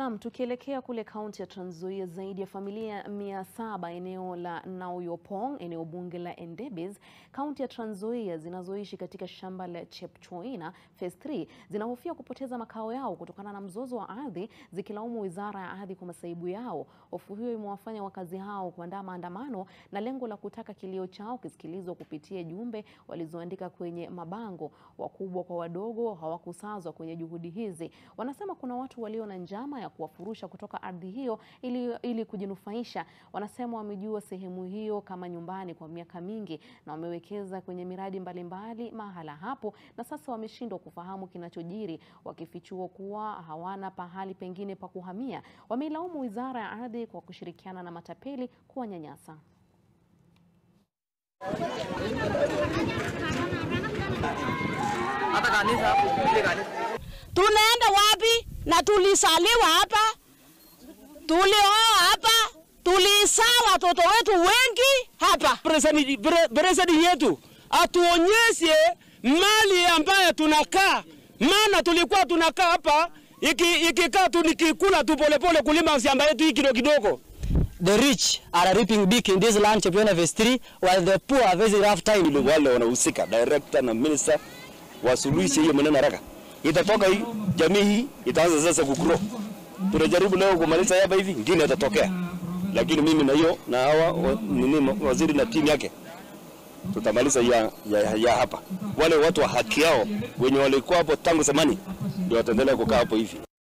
Naam, tukielekea kule kaunti ya Trans Nzoia, zaidi ya familia mia saba eneo la Nauyopong, eneo bunge la Endebess, kaunti ya Trans Nzoia zinazoishi katika shamba la Chepchoina Phase 3 zinahofia kupoteza makao yao kutokana na mzozo wa ardhi, zikilaumu wizara ya ardhi kwa masaibu yao. Hofu hiyo imewafanya wakazi hao kuandaa maandamano na lengo la kutaka kilio chao kisikilizwa kupitia jumbe walizoandika kwenye mabango. Wakubwa kwa wadogo hawakusazwa kwenye juhudi hizi. Wanasema kuna watu walio na njama ya kuwafurusha kutoka ardhi hiyo ili, ili kujinufaisha. Wanasema wamejua sehemu hiyo kama nyumbani kwa miaka mingi na wamewekeza kwenye miradi mbalimbali mahala hapo, na sasa wameshindwa kufahamu kinachojiri, wakifichua kuwa hawana pahali pengine pa kuhamia. Wameilaumu wizara ya ardhi kwa kushirikiana na matapeli kuwanyanyasa. hata kanisa hapo ile kanisa Tunaenda wapi? Na tulisaliwa hapa, tulioa hapa, tulisaa watoto wetu wengi hapa. President pre- president yetu atuonyeshe mali ambayo tunakaa, maana tulikuwa tunakaa hapa iki- ikikaa tu nikikula tu polepole kulima shamba yetu hii kidogo kidogo. The rich are reaping big in this land, Chepyoina Phase 3, while the poor are very rough time. ili wale wanahusika director na minister wasuluhishe hiyo maneno haraka. Itatoka hii jamii hii itaanza sasa kugrow. Tunajaribu leo kumaliza hapa hivi, ingine itatokea, lakini mimi na hiyo na hawa wa- nini waziri na timu yake tutamaliza ya, ya, ya hapa. Wale watu wa haki yao wenye walikuwa hapo tangu zamani ndio wataendelea kukaa hapo hivi.